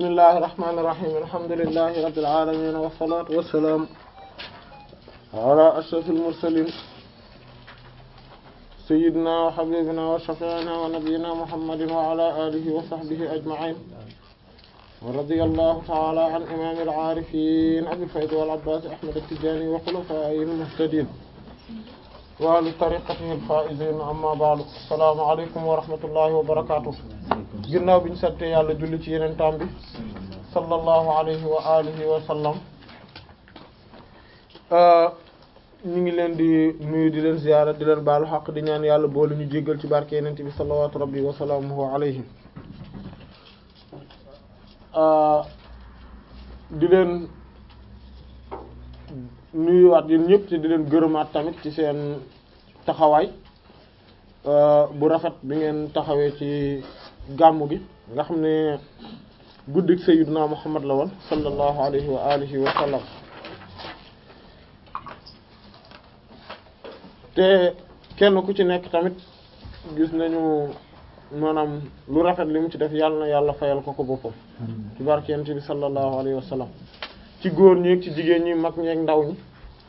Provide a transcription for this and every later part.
bismillahi irrahmani irrahim alhamdulillahi rabbil alamin wassalatu wassalamu ala ashrafil mursalin sayyidina wa habibina wa shafi'ina wa nabiyyina muhammadin wa ala alihi wa sahbihi ajma'in wa radiyallahu ta'ala an imamil arifin abil fayd wal abbas ahmad at-tijani wa khulafa'ihil muhtadin wa li tariqatihi al-faa'izin amma ba'du assalamu alaykum wa rahmatullahi wa barakatuh ginnaaw bi ñu sante yàlla julli ci yeneen taam bi sallallahu alayhi wa alihi wa sallam ñu ngi leen di nuyu di leen ziyaara di leen baalu xaq di ñaan yàlla boole ñu jéggal ci barke yeneen bi sallallahu rabbi wa salaamuhu alayhi di leen nuyuwaat yéen ñëpp te di leen gërëmaat tamit ci seen taxawaay bu rafet bi ngeen taxawee ci gàmmu gi nga xam ne guddik sayyidina Muhammad la woon sallallahu alayhi wa alihi wa sallam te kenn ku ci nekk tamit gis nañu maanaam lu rafet li mu ci def yàlla na yàlla fayal ko ko boppam ci barkent bi sallallahu alayhi wa sallam ci góor ñi ci jigéen ñi mag ñeek ndaw ñi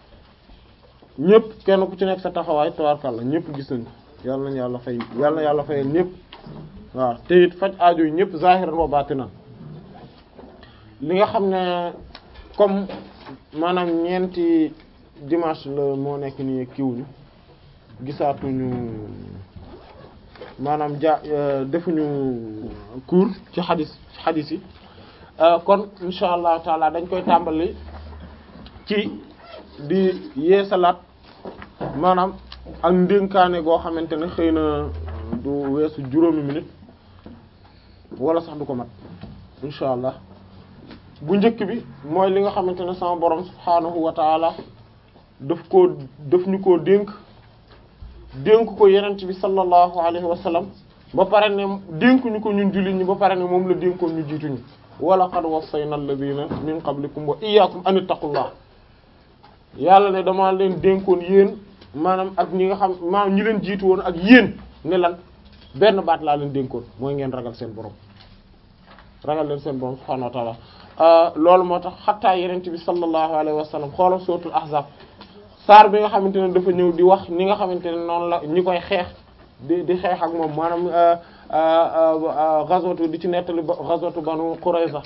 ñëpp kenn ku ci nekk sa taxawaay tabarkàlla ñëpp gis nañ ko yàlla nañu yàlla fay yàlla na yàlla fayal ñëpp waaw te it faj aajo yi ñëpp zahiran wa batinan li nga xam ne comme maanaam ñeenti dimanche la moo nekk nii kiwuñu gisaatuñu maanaam ja defuñu cours ci xadis ci xadis yi kon insha allah taala dañ koy tàmbali ci di yeesalaat maanaam ak ndénkaane goo xamante ne xëy na du weesu juróomi minute wala sax du ko mat insha allah bu njëkk bi mooy li nga xamante ne sama borom subhaanahu wa taala daf koo daf ñu koo dénk dénk ko yenent bi sallallahu alayhi wa sallam ba pare ne dénk ñu ko ñun jullit ñi ba pare ne moom la dénkoon ñu jiituñu wa laqad wassayna alladhina min qablikum wa iyyakum an ittaqullah yàlla ne dama leen dénkoon yéen maanaam ak ñi nga xam maanaam ñi leen jiitu woon ak yéen ne lan benn baat laa leen dénkoon mooy ngeen ragal seen borom ragal leen seen borom subhanahu wa ta'ala loolu moo tax xattaa yenent bi sallallahu alayhi wa sallam xoolal suratul ahzab saar bi nga xamante ne dafa ñëw di wax ni nga xamante ne noonu la ñi koy xeex di di xeex ak moom maanaam ghazwatu di ci nettali ghazwatu banu qurayza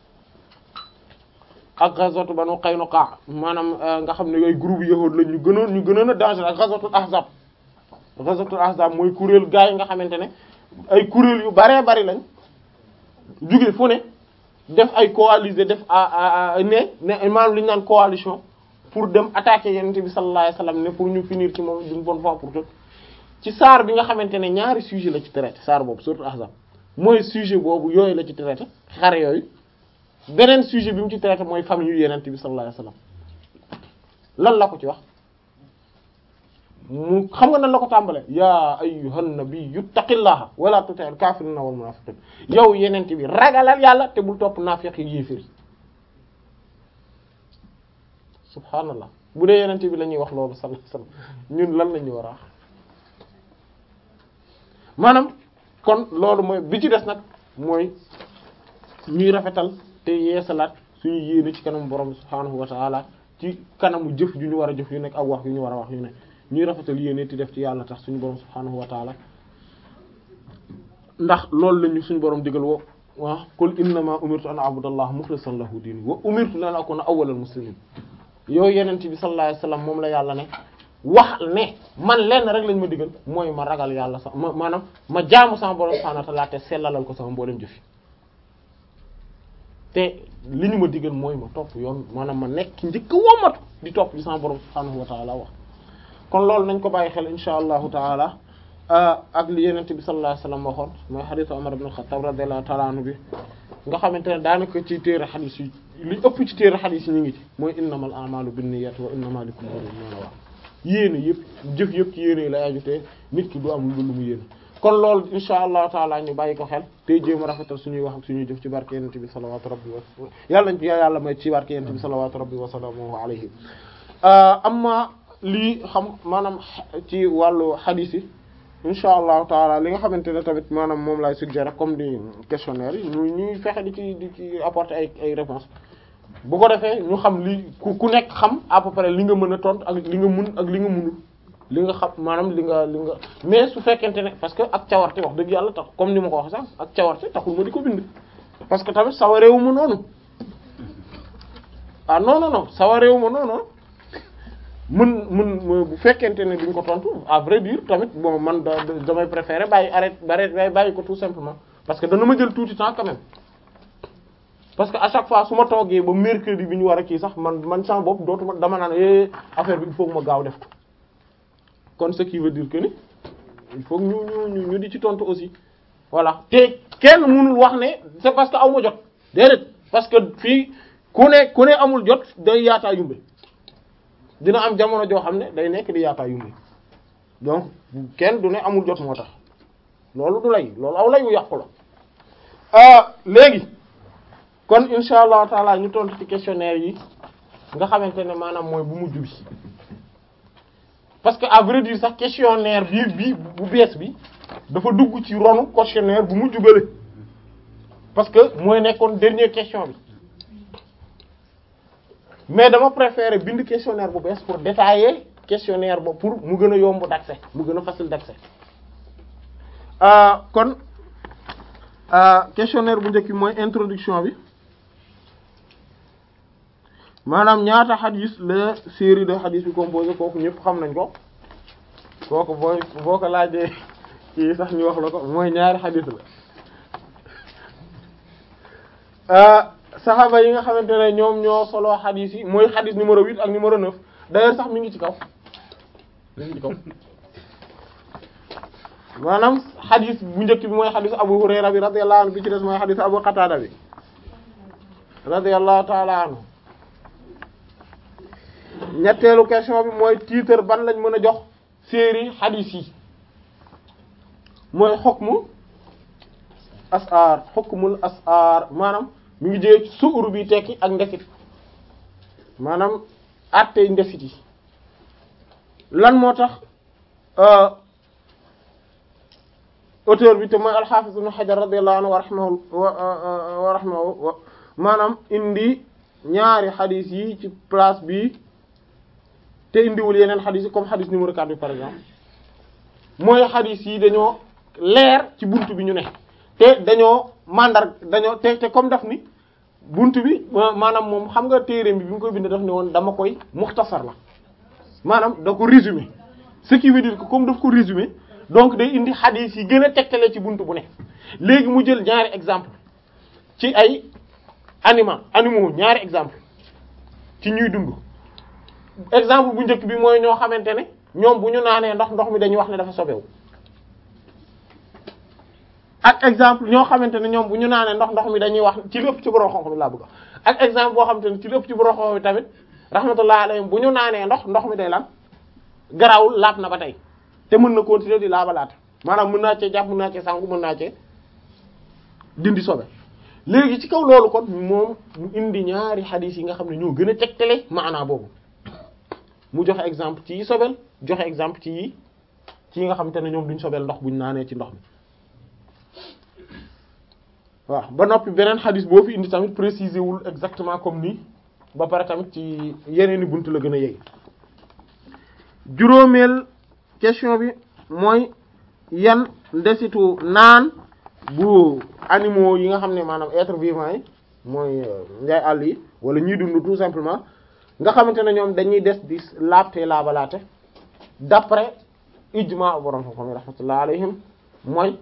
ak ghazwatu banu qaynuqa maanaam nga xam ne yooyu groupe yahuud la ñu gënoon ñu gënoon a danger ak ghazwatul ahzab ghazwatul ahzab mooy kuréel gaa yi nga xamante ne ay kuréel yu baree bari lañ jóge fu ne def ay coalisé def ne ne maanaam li ñu naan coalition pour dem attaquer yenente bi sallallahu alayhi wasallam ne pour ñu finir ci moom d'une bonne fois pour toutes ci saar bi nga xamante ne ñaari sujet la ci traité saar boobu surtout ahzab mooy sujet boobu yooyu la ci traité xare yooyu beneen sujet bi mu ci traité mooy famille yu yenente bi sallallahu alayhi wasallam lan la ko ci wax mu xam nga nan la ko tàmbale yaa ayyuhan nabiyyu ittaqillaha wala tuti'il kafirina wal munafiqin yow yenente bi ragalal yàlla te bul topp naafiq yi yéefir subhaanallah bu dee yenente bi la ñuy wax loolu sallallahu alayhi wasallam ñun lan la ñu war a wax maanaam kon loolu mooy bi ci des nag mooy ñuy rafetal te yeesalaat suñu yéene ci kanamu borom subhaanahu wa ta'ala ci kanamu jëf yu ñu war a jëf yu nekk ak wax yu ñu war a wax yu ne ñuy rafetal yéene ti def ci yàlla tax suñu borom subhaanahu wa ta'ala ndax loolu lañu suñu borom digal wo waaw qul innama umirtu an a'budallaha mukhlishan lahu diini wa umirtu lan akuna awwalal muslimin yow yenent bi sallallahu alayhi wasallam moom la yàlla ne wax ne man lenn rek lañ ma digal mooy ma ragal yàlla sax ma maanaam ma jaamu sama borom subhanahu wa ta'ala te sellalal ko sama mboolem jëfi te li ñu ma digal mooy ma topp yoon maanaam ma nekk njëkk womatu di topp li sama borom subhanahu wa ta'ala wax kon loolu nañ ko bàyyi xel insha allahu taala ak li yenent bi sallallahu alayhi wasallam waxoon mooy hadithu Umar ibn Khattab radiyallahu ta'ala anhu bi nga xamante ne daanaka ci téere xadis yi li ëpp ci téere xadis yi ñu ngi ci mooy innamal a'malu binniyati wa innamal likulli imrin ma nawa yéene yëpp jëf yëpp ci yéene yi lay ajutee nit ki du am lu mu yéene kon loolu insha allahu taala ñu bàyyi ko xel tey jéem a rafetal suñuy wax ak suñuy jëf ci barke yenente bi salawatu rabbi wa yàlla nañ ci yàlla may ci barke yenente bi salawatu rabbi wa salamuhu alayhi amma lii xam maanaam ci wàllu xadis yi insha allahu taala li nga xamante ne tamit maanaam moom lay suggérer comme di questionnaire yi ñu ñuy fexe di ci di ci apporter ay ay réponses bu ko defee ñu xam li ku ku nekk xam à peu près li nga mën a tontu ak li nga mun ak li nga munul li nga xam maanaam li nga li nga mais su fekkente ne parce que ak cawarte wax dëgg yàlla tax comme ni ma ko wax sax ak cawarte taxul ma di ko bind parce que tamit sawareewu ma noonu ah non non non sawareewu ma noonu mën mën bu fekkente ne duñ ko tontu à vrai dire tamit bon man da damay préférer bàyyi arrêt bàyyi bàyyi ko tout simplement parce que dana ma jël tuuti temps quand même parce que à chaque fois su ma toogee ba mercredi bi ñu war a kii sax man man sama bopp dootuma dama naan eh affaire bi il faut que ma gaaw def ko kon ce qui veut dire que ni il faut que ñu ñu ñu di ci tontu aussi voilà te kenn mënul wax ne c'est parce que aw ma jot déedéet parce que fii ku ne ku ne amul jot day yaataa yumbe dina am jamono joo xam ne day nekk di yaataa yumbe donc kenn du ne amul jot moo tax loolu du lay loolu aw lay wu yàqu la léegi kon insha allahu taala ñu tontu ci questionnaire yi nga xamante ne maanaam mooy bu mujj bi parce que à vrai dire sax questionnaire bi bi bu bees bi dafa dugg ci ronu questionnaire bu mujj bële parce que mooy nekkoon dernière question bi mais dama préférer bind questionnaire bu bees pour détailler questionnaire ba pour mu gën a yomb d'accès mu gën a facile d'accès kon questionnaire bu njëkk bi mooy introduction bi maanaam ñaata xadis la série de xadis bi composé kooku ñëpp xam nañ ko kooku booy boo ko laajee kii sax ñu wax la ko mooy ñaari xadis la saxaaba yi nga xamante ne ñoom ñoo solo xadis yi mooy xadis numéro huit ak numéro neuf d'ailleurs sax mi ngi ci kaw mi ngi ci kaw maanaam xadis bu njëkk bi mooy xadisu Abu Hurayra bi radiyallahu anhu bi ci des mooy xadisu Abu Qatada bi radiyallahu ta'ala anhu ñetteelu question bi mooy titre ban lañ mën a jox série xadis yi mooy xukmu asar xukmul asar maanaam mi ngi jëlee suur bi tekki ak ndesit maanaam attey ndesit yi lan moo tax auteur bi te mooy al-Hafiz Ibn Hajar radiyallahu anhu wa rahimahu wa rahimahu maanaam indi ñaari xadis yi ci place bi te indiwul yeneen xadis yi comme xadis numéro 4 bi par exemple mooy xadis yi dañoo leer ci buntu bi ñu ne te dañoo mandar dañoo te te comme daf ni buntu bi maanaam moom xam nga téere bi bi mu koy bind daf ne woon dama koy muxtasar la maanaam da ko résumé ce qui veut dire que comme daf ko résumé donc day indi xadis yi gën a tegtale ci buntu bu ne léegi mu jël ñaari exemple ci ay anima animaux ñaari exemple ci ñuy dund exemple bu njëkk bi mooy ñoo xamante ne ñoom bu ñu naanee ndox ndox mi dañuy wax ne dafa sobewu ak exemple ñoo xamante ne ñoom bu ñu naanee ndox ndox mi dañuy wax ci lépp ci borom xonq bi laa bëgg ak exemple boo xamante ne ci lépp ci borom xonq bi tamit rahmatullah alayhim bu ñu naanee ndox ndox mi day lan garawul laab na ba tey te mën na continuer di laabalaat maanaam mën naa cee jàpp mën naa cee sangu mën naa cee dindi sobe léegi ci kaw loolu kon moom mu indi ñaari xadiis yi nga xam ne ñoo gën a tegtale maanaa boobu mu joxe exemple ci yi sobel joxe exemple ci yi ci yi nga xamante ne ñoom duñ sobel ndox buñ naanee ci ndox mi waaw ba noppi beneen xadis boo fi indi tamit préciser wul exactement comme nii ba pare tamit ci yeneeni bunt la gën a yey juróomeel question bi mooy yan ndesitu naan bu animaux yi nga xam ne maanaam être vivant yi mooy njaay àll yi wala ñuy dund tout simplement nga xamante ne ñoom dañuy des di laabte laabalaate d'après ijma borom xam-xam yi rahmatullah alayhim mooy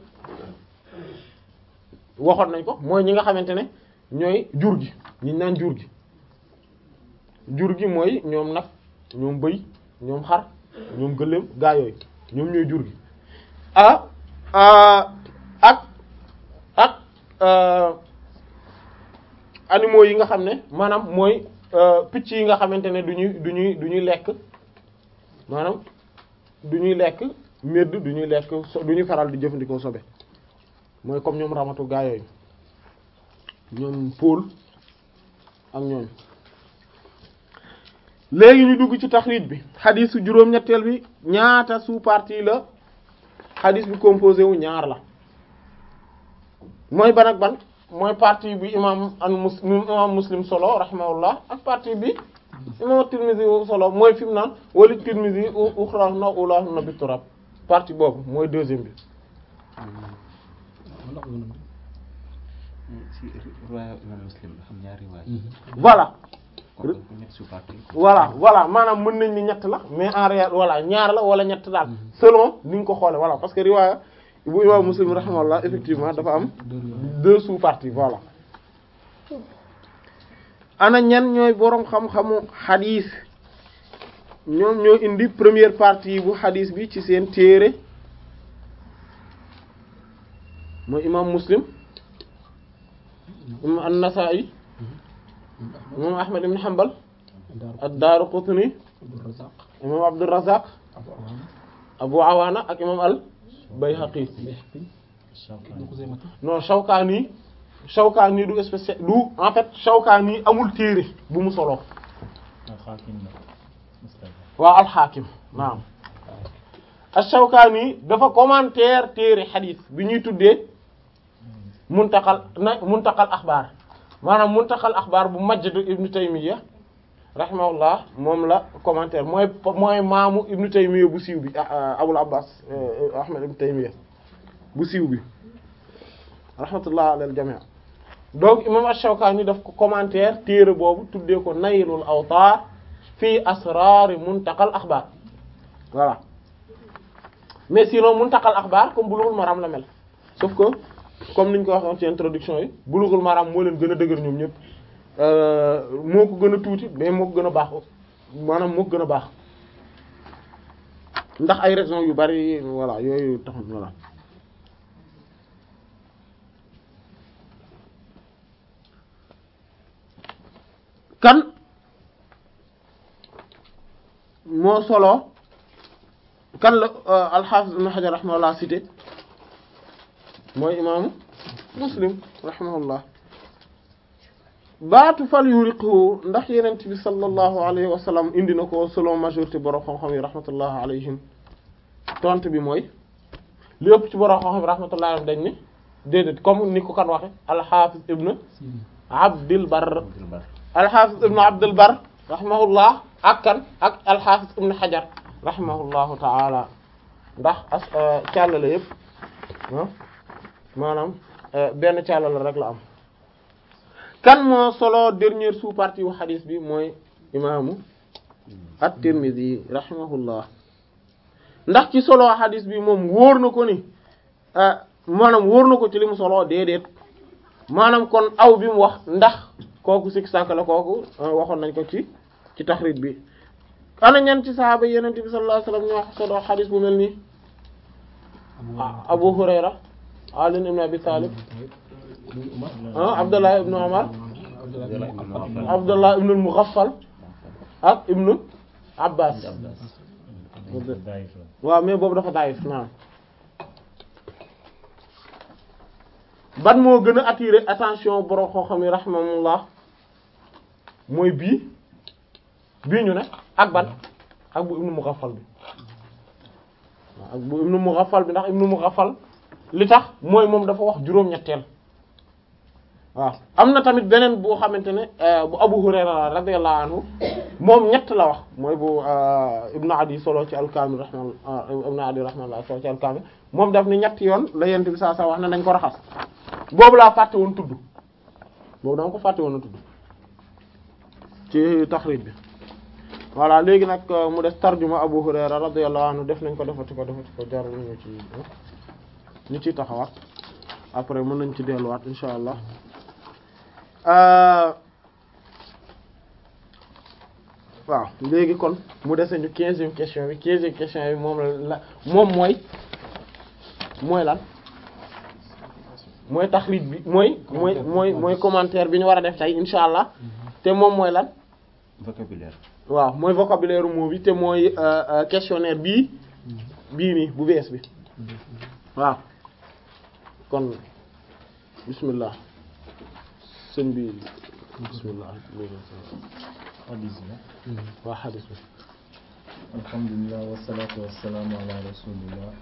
waxoon nañ ko mooy ñi nga xamante ne ñooy jur gi ñi naan jur gi jur gi mooy ñoom nag ñoom bëy ñoom xar ñoom gëléem gaa yooyu ñoom ñooy jur gi ah ak ak animaux yi nga xam ne maanaam mooy picc yi nga xamante ne du ñuy du ñuy du ñuy lekk maanaam du ñuy lekk medd du ñuy lekk so du ñuy faral di jëfandikoo sobe mooy comme ñoom ramatu gaa yooyu ñoom pôle ak ñoom léegi ñu dugg ci taxrij bi xadiisu juróom-ñetteel bi ñaata sous-partie la xadis bi composé wu ñaar la mooy ban ak ban mooy partie bi imam an muslim imam muslim solo rahimahullah ak partie bi imam Tirmidhi solo mooy fi mu naan wali Tirmidhi uxrahunna ulahunna bi turab partie boobu mooy deuxième bi si riwaaya imam muslim dafa am ñaari riwaaya voilà kon dañ ko nekk sous-partie voilà voilà maanaam mën nañ ni ñett la mais en réalité voilà ñaar la wala ñett daal selon ni nga ko xoole voilà parce que riwaaya bu imam muslim rahimahullah effectivement dafa am deux sous-parties voilà ana ñan ñooy boroom xam-xamu xadiis ñoom ñoo indi première partie bu xadiis bi ci seen téere mooy imam muslim imam an-Nasa'i imam ahmad ibn hanbal ad-Daraqutni imam Abdurrazzaq Abu Awana ak imam al-Bayhaqi non Shawkani Shawkani du spécial du en fait Shawkani amul téere bu mu solo waaw al-Hakim naam ash-Shawkani dafa commentaire téere xadiis bi ñuy tuddee muntaqal na muntaqal axbaar maanaam muntaqal axbaar bu Majd ibnu Taymiyya rahimahullah moom la commentaire mooy mooy maamu ibnu Taymiyya bu siiw bi Abul Abbas Ahmad ibnu Taymiyya bu siiw bi rahmatullah alal jamii donc imam ash-Shawkani daf ko commentaire téere boobu tuddee ko Naylul Awtaar fii asraari muntaqal axbaar voilà mais sinon muntaqal axbaar comme Bulughul Maram la mel sauf que comme niñ ko waxoon ci introduction yi Bulughul Maram moo leen gën a dëgër ñoom ñëpp moo ko gën a tuuti mais moo ko gën a baax maanaam moo ko gën a baax ndax ay raisons yu bari voilà yooyu taxul voilà kan moo solo kan la al-Hafiz Ibn Hajar rahimahullah cité mooy imaamu Muslim rahimahullah baatu fal yuriqhu ndax yenent bi sallallahu alayhi wa sallam indi na ko selon majorité borom xam-xam yi rahmatullah alayhim tontu bi mooy li ëpp ci borom xam-xam yi rahmatullah alayhim dañ ni déedéet comme ni ko kan waxe al-Hafiz Ibn Abdul Barr al-Hafiz Ibn Abdul Barr rahimahullah ak kan ak al-Hafiz Ibn Hajar rahimahullahu ta'ala ndax as càllale yëpp maanaam benn càllale rek la am kan moo solo dernière sous-partie wu xadis bi mooy imaamu at-Tirmidhi rahimahullah ndax ci solo xadis bi moom wóor na ko ni maanaam wóor na ko ci li mu solo déedéet maanaam kon aw bi mu wax ndax kooku sik sàkk la kooku waxoon nañ ko ci ci taxrij bi ana ñan ci sahaaba yeneen bi sallallahu alayhi wasallam ñoo solo xadis bu mel nii Abu Hurayra Ali ibn Abi Talib Abdullah ibn Umar Abdullah ibn al-Mughaffal ak ibn Abbas waaw mais boobu dafa daayif naam ban moo gën a attirer attention borom xoo xam yi rahimahullah mooy bii bii ñu ne ak ban ak bu ibn Mughaffal bi waaw ak bu ibn Mughaffal bi ndax ibn Mughaffal li tax mooy moom dafa wax juróom-ñetteel waaw am na tamit beneen boo xamante ne bu Abu Hurayra radiyallahu anhu moom ñett la wax mooy bu Ibn Adi solo ci al-Kamil rahimahullah Ibn Adi rahimahullah solo ci al-Kamil moom daf ni ñetti yoon la yent bi saa saa wax ne nañ ko raxas boobu laa fàtte woon tudd boobu dama ko fàtte woon a tudd ci taxrij bi voilà léegi nag mu des tarjuma Abu Hurayra radiyallahu anhu def nañ ko defati ko defati ko jarul ñu ci ñu ciy taxawaat après mën nañ ci delluwaat insha allah waaw léegi kon mu dese ñu quinzième question bi quinzième question bi moom la moom mooy mooy lan mooy taxrij bi mooy mooy mooy mooy commentaire bi ñu war a def tey insha allah te moom mooy lan vocabulaire waaw mooy vocabulaire mot bi te mooy questionnaire bii bii nii bu bees bi waaw kon bismillah sëñ bi bismillah xadis bi waa xadis bi alhamdulilah wasalaatu wasalaamu ala rasulillah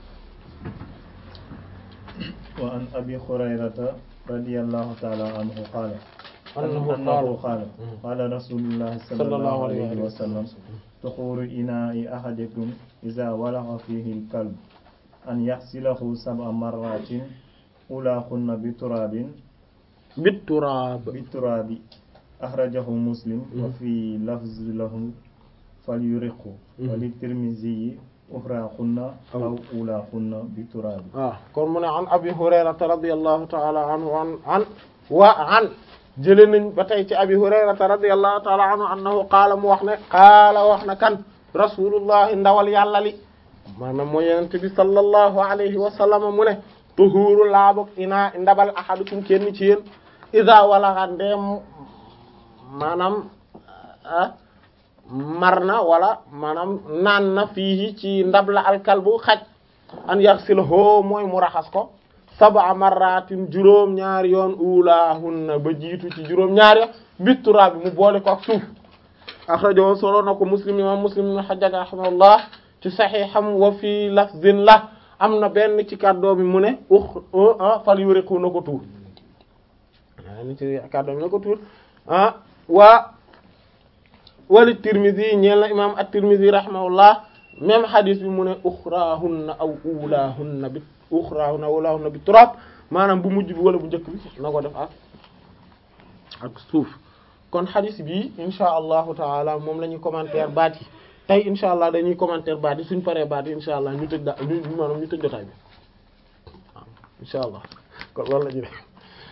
وعن أبي هريرة رضي الله تعالى عنه قال أنه أنه قال قال قال رسول الله صلى الله عليه وسلم طهور إناء أحدكم إذا ولغ فيه الكلب أن يغسله سبع مرات أولاهن بتراب بالتراب بالتراب أخرجه مسلم وفي لفظ له فليرقه وللترمذي أخراهن أو أولاهن بتراب waaw kon mu ne an abi hurayrata radiyallahu ta'ala anhu an an wa an jële nañ ba tey ci abi hurayrata radiyallahu ta'ala anhu annahu qaala mu wax ne qaala wax na kan rasulullahi ndawal yàlla li maanaam mooy yenente bi sallallahu alayhi wa sallam mu ne tuhuru laabok ina ndabal ahadukum kenn ci yéen iza walaxa ndeem maanaam ah mar na wala maanaam naan na fii ci ndab la alkalbu xaj an yaxsilahu mooy mu raxas ko sab'a marratin juróom ñaari yoon ulahunna ba jiitu ci juróom ñaari bittura bi mu boole ko ak suuf akhrajahu solo na ko muslim imam muslim ibn hajjaj rahimahullah ci sahiham wa fi lafzin la am na benn ci kàddoo bi mu ne ux fal yuriqu na ko tuur a ni ci kàddoo bi na ko tuur ah waa wali tirmidhi ñeel na imam at-tirmidhi rahimahullah même hadith bi mu ne uxraahunna aw ulahunna bi uxraahunna aw ulahunna bi turab maanaam bu mujj bi wala bu njëkk bi na ko def ak ak suuf kon hadith bi insha allahu taala moom la ñuy commentaire baat yi tey insha allah dañuy commentaire baat yi suñ paree baat yi insha allah ñu tëj da ñu maanaam ñu tëj jotaay bi waaw insha allah kon loolu la ñu def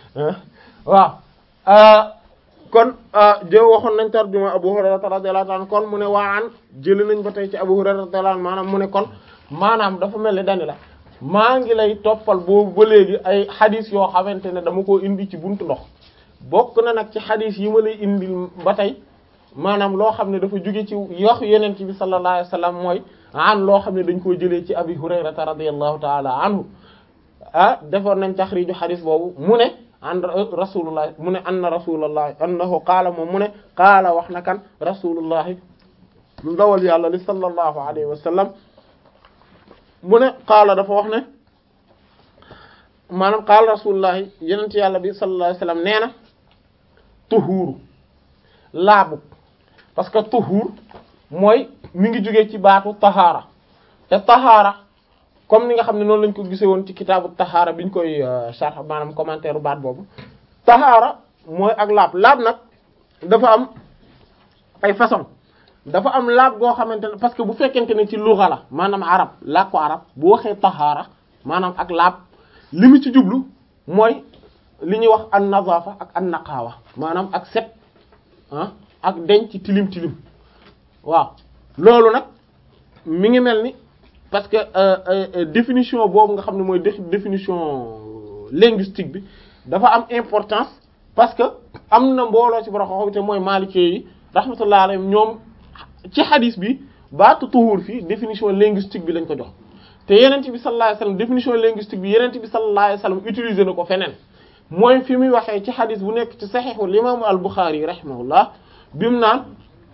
waaw kon jë waxoon nañ tarjuma Abu Hurayra radiyallahu anhu kon mu ne waa an jëli nañ ba tey ci Abu Hurayra radiyallahu anhu maanaam mu ne kon maanaam dafa mel ni dani la maa ngi lay toppal boobu ba léegi ay xadis yoo xamante ne dama koo indi ci buntu ndox bokk na nag ci xadis yi ma lay indil ba tey maanaam loo xam ne dafa jóge ci yox yeneen ci bi sallallahu alayhi wasallam mooy an loo xam ne dañ koo jëlee ci Abi Hurayra radiyallahu ta'ala anhu ah defoon nañ taxriiju xadis boobu mu ne an rasulullah mu ne anna rasulullah annahu qaala moom mu ne qaala wax na kan rasulullahi ndawal yàlla li sallallahu alayhi wa sallam mu ne qaala dafa wax ne maanaam qaala rasulullahi yenent yàlla bi sallallahu alayhi wa sallam nee na tuhuuru laabu parce que tuhuur mooy mi ngi jógee ci baatu tahaara te tahaara comme ni nga xam ne noonu lañ ko gisee woon ci kitaabu taxaara biñ koy sharh maanaam commentaire baat boobu taxaara mooy ak laab laab nag dafa am ay façon dafa am laab goo xamante ne parce que bu fekkente ne ci lugha la maanaam arab laab ko arab bu waxee taxaara maanaam ak laab li mu ci jublu mooy li ñuy wax an nazafa ak an naqaawa maanaam ak set ah ak denc tilim tilim waaw loolu nag mi ngi mel ni parce que euh, euh, définition boobu nga xam ne mooy définition linguistique bi dafa am importance parce que am na mbooloo ci borom xam te mooy maalikee yi rahmatullah alayhim ñoom ci hadith bi baatu tuhur fii définition linguistique bi lañ ko jox te yenent bi sallallahu alayhi wasallam définition linguistique bi yenent bi sallallahu alayhi wasallam utiliser na ko feneen mooy fi muy waxee ci hadith bu nekk ci saxiixul imaamu al-Bukhari rahimahullah bi mu naan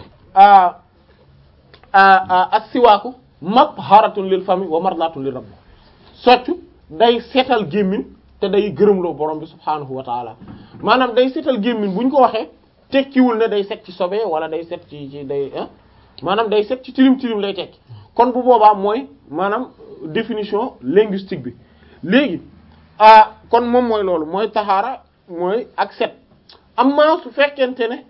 as-siwaaku matharatun lil fami wa mardatun lir rabb soccu day seetal gémmiñ te day gërëmloo borom bi subhaanahu wa taala maanaam day seetal gémmiñ bu ñu ko waxee tekkiwul ne day set ci sobe wala day set ci ci day maanaam day set ci tilim tilim lay tekki kon bu boobaa mooy maanaam définition linguistique bi léegi ah kon moom mooy loolu mooy taxaara mooy ak set amma su fekkente ne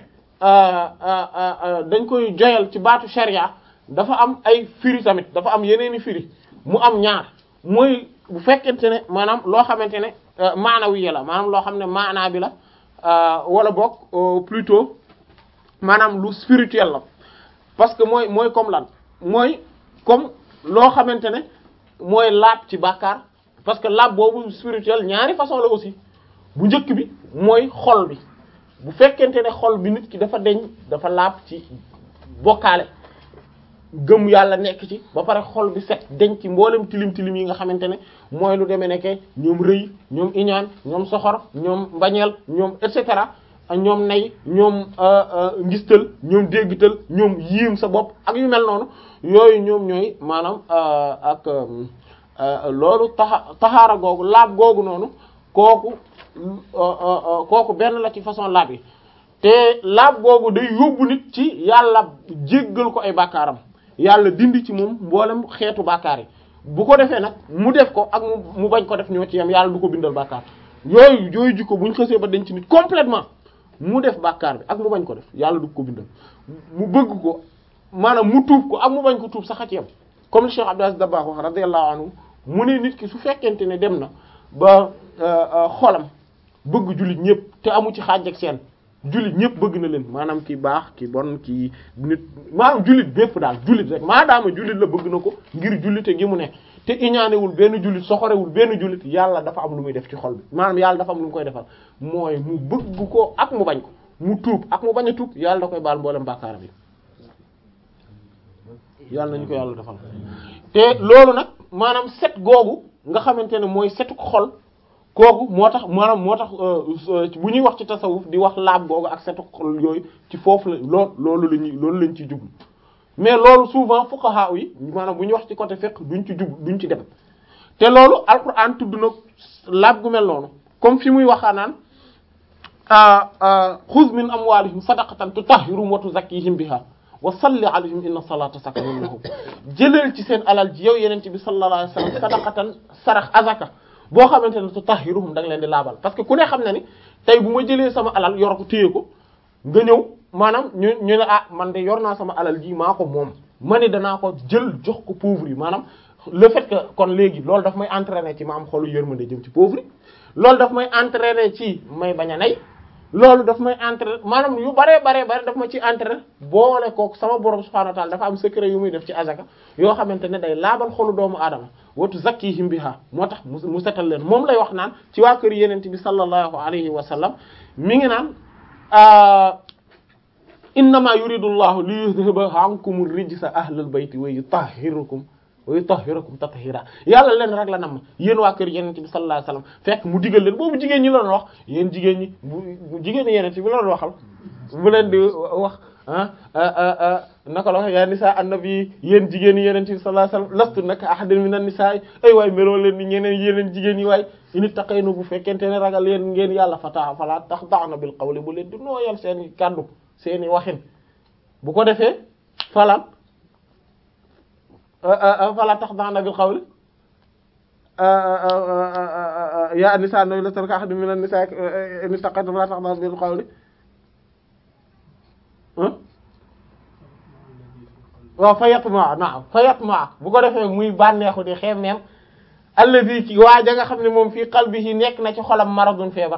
dañ koy joyal ci baatu sharia dafa am ay firi tamit dafa am yeneeni firi mu am ñaar mooy bu fekkente ne maanaam loo xamante ne maanawiya la maanaam loo xam ne maanaa bi la wala boog plutôt maanaam lu spirituel la parce que mooy mooy comme lan mooy comme loo xamante ne mooy laab ci bàkkaar parce que laab boobu spirituel ñaari façon la aussi bu njëkk bi mooy xol bi bu fekkente ne xol bi nit ki dafa deñ dafa laab ci bokkaale gëm yàlla nekk ci ba pare xol bi set deñ ci mboolem tilim tilim yi nga xamante ne mooy lu demee nekke ñoom rëy ñoom iñaan ñoom soxor ñoom mbañeel ñoom et cetera ñoom nay ñoom ngistal ñoom déggtal ñoom yiim sa bopp ak yu mel noonu yooyu ñoom ñooy maanaam ak loolu taxa taxaara googu laab googu noonu kooku kooku benn la ci façon laab yi te laab googu day yóbbu nit ci yàlla jéggal ko ay bàkkaaram yàlla dindi ci moom mboolem xeetu bàkkaar yi bu ko defee nag mu def ko ak mu bañ ko def ñoo ci yam yàlla du ko bindal bàkkaar yooyu yooyu jikko bu ñu xësee ba denc nit complètement mu def bàkkaar bi ak mu bañ ko def yàlla du ko bindal mu bëgg ko maanaam mu tuub ko ak mu bañ ko tuub sax a ci yam comme le Cheikh Abdou Aziz Dabakh wax radiyallahu anhu mu ne nit ki su fekkente ne dem na ba xolam bëgg jullit ñëpp te amu ci xaaj ak seen jullit ñëpp bëgg na leen maanaam ki baax ki bon ki nit maanaam jullit bépp daal jullit rek maadaama jullit la bëgg na ko ngir jullite gi mu ne te iñaanewul benn jullit soxorewul benn jullit yàlla dafa am lu muy def ci xol bi maanaam yàlla dafa am lu mu koy defal mooy mu bëgg ko ak mu bañ ko mu tuub ak mu bañ a tuub yàlla da koy baal mboolem bàkkaaram yi yàlla nañu ko yàlla defal te loolu nag maanaam set googu nga xamante ne mooy setu xol kooku moo tax maanaam moo tax bu ñuy wax ci tasawuf di wax laab googu ak setu xol yooyu ci foofu la lool loolu la ñuy loolu lañ ciy jublu mais loolu souvent fuqaha yi maanaam bu ñuy wax ci côté fiqh duñ ci jub duñ ci dem te loolu alquran tudd na laab gu mel noonu comme fi muy waxaa naan xuz min amwalihim sadaqatan tutahhiruhum wa tuzakkihim biha wa salli alayhim inna salata sakanun lahum jëleel ci seen alal ji yow yenente bi sallallahu alayhi wasallam sadaqatan sarax azaka boo xamante ne tutahhiruhum da nga leen di laabal parce que ku ne xam na ni tey bu ma jëlee sama alal yor ko téye ko nga ñëw maanaam ñu ñu ne ah man de yor naa sama alal ji maa ko moom ma ni danaa ko jël jox ko pauvre yi maanaam le fait que kon léegi loolu daf may entraîner ci ma am xolu yërmande jëm ci pauvre yi loolu daf may entraîner ci may bañ a nay loolu daf may entraîner maanaam yu baree baree bare daf ma ci entraîner boole kook sama borom subhanahu wa ta'ala dafa am secret yu muy def ci azaka yoo xamante ne day laabal xolu doomu aadama watu zakkihim biha moo tax mu setal leen moom lay wax naan ci waa kër yenente bi sallallahu alayhi wa sallam mi ngi naan innama yuridu llahu li yudhiba ankum rijsa ahlal bayti wa yutahhirukum wa yutahhirakum tathira yàlla leen rek la nam yéen waa kër yenente bi sallallahu alayhi wasallam fekk mu digal leen boobu jigéen ñi la doon wax yéen jigéen ñi bu jigéen ñi yenente bi la doon waxal bu leen di wax ah naka la wax yaa nisa annabi yéen jigéen ñi yenente bi sallallahu alayhi wasallam lastu naka ahadin minan nisaa ay waay meloo leen ni ñeneen yeneen jigéen ñi waay ini taqaynu bu fekkente ne ragal yéen ngeen yàlla fata fala taxda'na bil qawli bu leen di nooyal seen kàddu seeni waxin bu ko defee falan fala taxda'na bil qawli ya nisa no lastu naka ahadin minan nisaa ini taqaynu fala taxda'na bil qawli waaw fa yatma naam fa yatma bu ko defee muy bànneexu di xemmeem allazi ci waa ja nga xam ne moom fii qalbihi nekk na ci xolam maradun feebar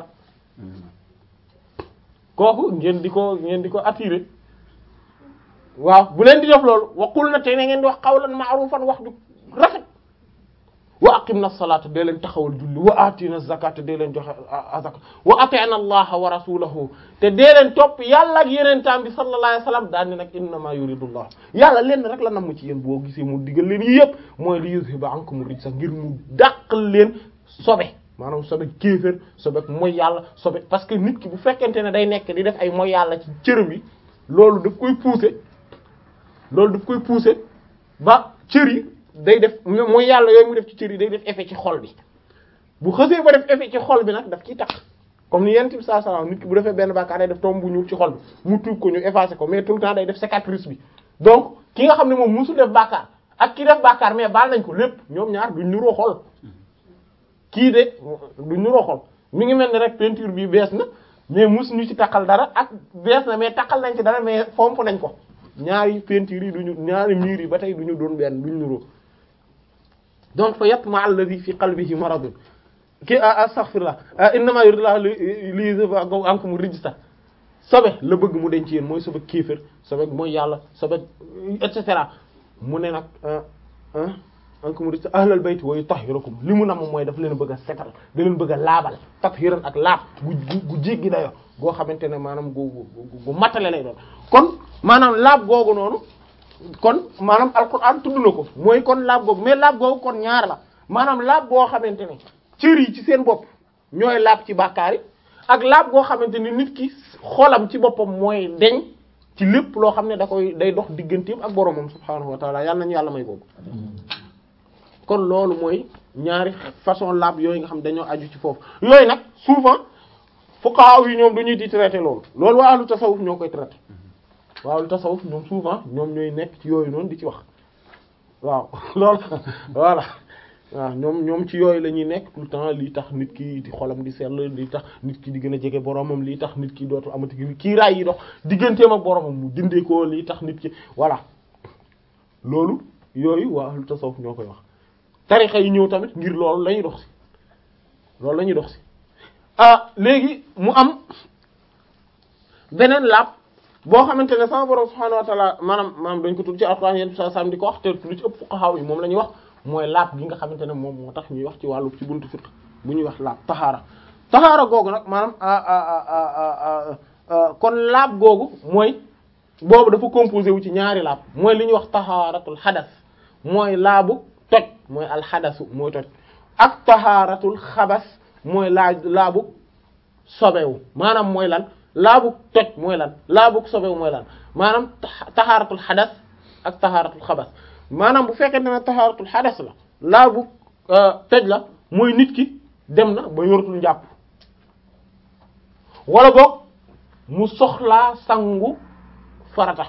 kooku ngeen di ko ngeen di ko attirer waaw bu leen di def loolu waqul na te ne ngeen di wax qawlan ma'rufan wax du rafet wa aqimna salata dee leen taxawal julli wa atina zakata dee leen joxe azaka wa atina allaha wa rasulahu te dee leen topp yàlla ak yeneen taam bi sallallahu alayhi wasallam daal ni nag innama yuridullah yàlla leen rek la namm ci yéen boo gisee mu digal leen yi yëpp mooy li yuzhiba ankum rijsa ngir mu dàqal leen sobe maanaam sobe kéefër sobe mooy yàlla sobe parce que nit ki bu fekkente ne day nekk di def ay mooy yàlla ci cërëm yi loolu daf koy pousser loolu daf koy pousser ba cër yi day def mooy yàlla yooyu mu def ci cër yi day def effet ci xol bi bu xësee ba def effet ci xol bi nag daf ciy tax comme ni yent bi saa saa nit ki bu defee benn bàkkaar day def tomb bu ñuul ci xol bi mu tuub ko ñu effacer ko mais tout le temps day def cicatrice bi donc ki nga xam ne moom musul def bàkkaar ak ki def bàkkaar mais baal nañ ko lépp ñoom ñaar duñ nuroo xol kii de duñ nuroo xol mi ngi mel ni rek peinture bi bees na mais mus ñu ci takkal dara ak bees na mais takkal nañ ci dara mais fomp nañ ko ñaari peinture yi duñu ñaari murs yi ba tey duñu doon benn duñ nuroo donc fa yatma alladhi fi qalbihi maradun ki astaghfirullah innama yuridullahu li yuzhiba ankum rijsa sobe la bëgg mu denc yéen mooy sobe kéefër sobe mooy yàlla sobe et cetera mu ne nag ankum rijsa ahlal bayt wa yutahhirakum li mu nam mooy daf leen bëgg a setal da leen bëgg a laabal tathiran ak laab gu gu jéggi dayo goo xamante ne maanaam gu gu matale lay doon kon maanaam laab googu noonu kon maanaam alquran tudd na ko mooy kon laab googu mais laab googu kon ñaar la maanaam laab boo xamante ne cër yi ci seen bopp ñooy laab ci bàkkaar yi ak laab goo xamante ni nit ki xolam ci boppam mooy deñ ci lépp loo xam ne da koy day dox digganteem ak boromam subhaanahu wa taala yàlla nañu yàlla may boobu kon loolu mooy ñaari façon laab yooyu nga xam dañoo aju ci foofu yooyu nag souvent fuqaha yi ñoom dañuy di traité loolu loolu waa ahlu tasawuf ñoo koy traité waa ahlu tasawuf ñoom souvent ñoom ñooy nekk ci yooyu noonu di ci wax waaw loolu voilà waaw ñoom ñoom ci yooyu la ñuy nekk tout le temps lii tax nit ki di xolam di sell lii tax nit ki di gën a jege boromam lii tax nit ki dootul amati kii raay yi dox digganteem ak boromam mu dindee ko lii tax nit ki voilà loolu yooyu waa ahlu tasawuf ñoo koy wax tarixa yi ñëw tamit ngir loolu la ñuy dox si loolu la ñuy dox si ah léegi mu am beneen laab boo xamante ne sama borom subhaanahu wa ta'ala maanaam maanaam dañ ko tudd ci alxuraan yéen sa sam di ko wax te lu ci ëpp fuqaha yi moom la ñuy wax mooy laab gi nga xamante ne moom moo tax ñuy wax ci wàllu ci buntu fiqh bu ñuy wax laab taxaara taxaara googu nag maanaam kon laab googu mooy boobu dafa composé wu ci ñaari laab mooy li ñuy wax taxaaratul xadas mooy laabu toj mooy alxadasu mooy toj ak taxaaratul xabas mooy laa laabu sobewu maanaam mooy lan laabu toj mooy lan laabu sobewu mooy lan maanaam taxaaratul xadas ak taxaaratul xabas maanaam bu fekkente ne taxaaratul xadas la laabu toj la mooy nit ki dem na ba yoratul njàpp wala boog mu soxlaa sangu farata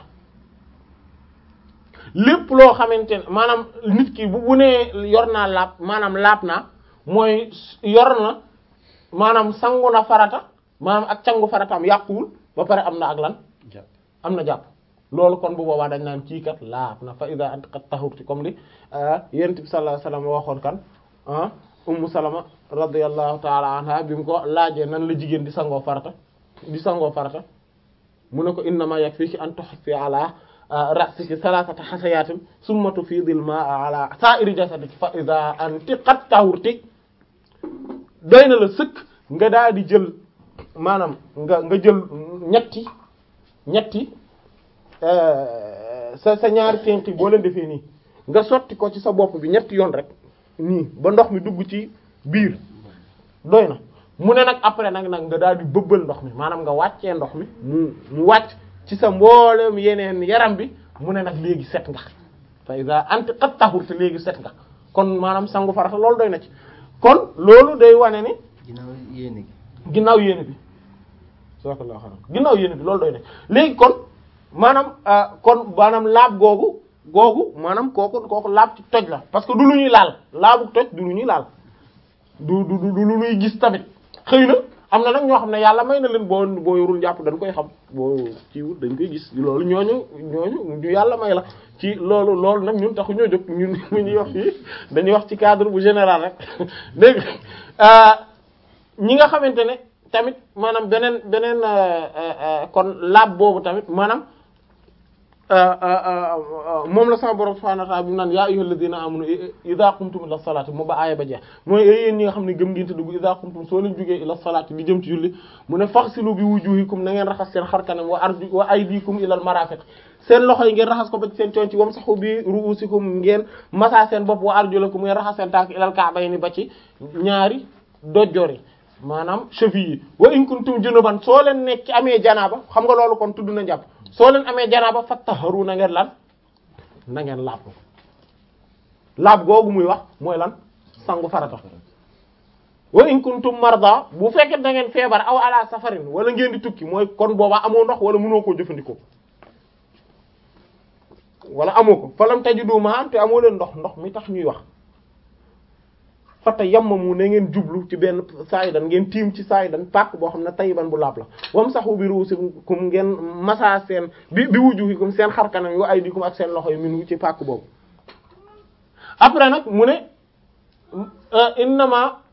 lépp loo xamante ne maanaam nit ki bu bu nee yor naa laab maanaam laab naa mooy yor na maanaam sangu na farata maanaam ak cangu farataam yàquwul ba pare am na ak lan am na jàpp loolu kon bu boobaa dañ naan kii kat laab na fa ida anti qad tahurti comme li yonent bi sallallahu alayhi wasallam waxoon kan ah ummu salama radiyallahu ta'ala anha bi mu ko laajee nan la jigéen di sangoo farata di sangoo farata mu ne ko innama yakfiki an tuhsi ala ra'siki salasata hasayatin summa tufidil ma'a ala sa'iri jasadiki fa ida anti qad tahurti doy na la sëkk nga daal di jël maanaam nga nga jël ñetti ñetti sa sa ñaari tenk boo leen defee nii nga sotti ko ci sa bopp bi ñetti yoon rek nii ba ndox mi dugg ci biir doy na mu ne nag après nag nag nga daal di bëbbal ndox mi maanaam nga wàccee ndox mi mu mu wàcc ci sa mboolem yeneen yaram bi mu ne nag léegi set nga fa iza anti qad tahurta léegi set nga kon maanaam sangu farata loolu doy na ci kon loolu day wane ni ginnaaw yéene gi ginnaaw yéene bi jazakallahu xayran ginnaaw yéene bi loolu doy na léegi kon maanaam kon maanaam laab googu googu maanaam kooku kooku laab ci toj la parce que du lu ñuy laal laabu toj du lu ñuy laal du du du lu ñuy gis tamit xëy na am na nag ñoo xam ne yàlla may na leen boo boo yorul jàpp dañ koy xam boo ciwul dañ koy gis loolu ñooñu ñooñu ñu yàlla may la ci loolu loolu nag ñun taxu ñoo jóg ñun mu ñuy wax fii dañuy wax ci cadre bu général rek dégg ñi nga xamante ne tamit maanaam beneen beneen kon laab boobu tamit maanaam moom la sama borom subhanahu wa ta'ala bi mu naan yaa ayyuhal ladina amanu idha qumtum ila salati mu ba aaya ba jeex mooy yéen ñi nga xam ne gëm ngeen te dugg idha qumtum soo leen jógee ila salati di jëm ci julli mu ne faghsilu bi wujuhikum na ngeen raxas seen xarkanam wa arju wa aydikum ila al marafiq seen loxo yi ngeen raxas ko ba ci seen coon ci wamsahu bi ru'usikum ngeen masa seen bopp wa arjulakum ngeen raxas seen tànk ila al ka'bayni ba ci ñaari dojjoor yi maanaam cheville yi wa in kuntum junuban soo leen nekk ci amee janaaba xam nga loolu kon tudd na jàpp soo leen amee janaaba fattaharu na ngeen lan na ngeen laab ko laab googu muy wax mooy lan sangu farata wa in kuntum marda bu fekkee da ngeen feebar aw ala safarin wala ngeen di tukki mooy kon boobaa amoo ndox wala mënoo koo jëfandikoo wala amoo ko falam tajidu ma'an te amoo leen ndox ndox mi tax ñuy wax fata yammamu na ngeen jublu ci benn saayidan ngeen tiim ci saayidan pàkk boo xam ne tayiban bu laab la wam saxu bi ruusikum ngeen masa seen bi bi wujuhikum seen xarkanam yi wa aydikum ak seen loxo yi minu ci pàkk boobu après nag mu ne innama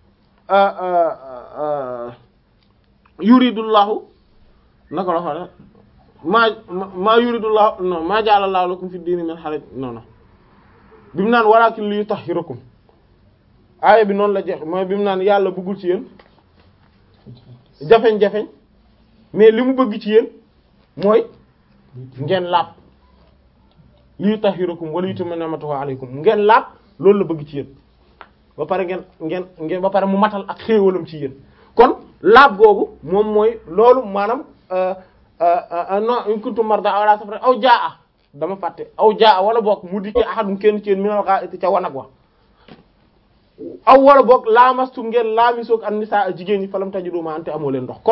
yuridullahu naka la xoola maa maa yuridullahu non maa ja'alallahu lakum fi diini min haraj non non bi mu naan walakin li yutahhirakum aaya bi noonu la jeex mooy bi mu naan yàlla bëggul ci yéen jafeñ-jafeñ mais li mu bëgg ci yéen mooy ngeen laab li tahirakum wala yutimma ni'matahu alaykum ngeen laab loolu la bëgg ci yéen ba pare ngeen ngeen ngeen ba pare mu matal ak xéewalam ci yéen kon laab googu moom mooy loolu maanaam non in kuntum marda aw ala safar aw jaa dama fàtte aw jaa wala boog mu dikkee ahadum kenn ci yéen minal gha'iti ca wanag wa aw wala boog laamastu ngeen laamisoog an nisaa jigéen ñi falam tajidu ma ante amoo leen ndox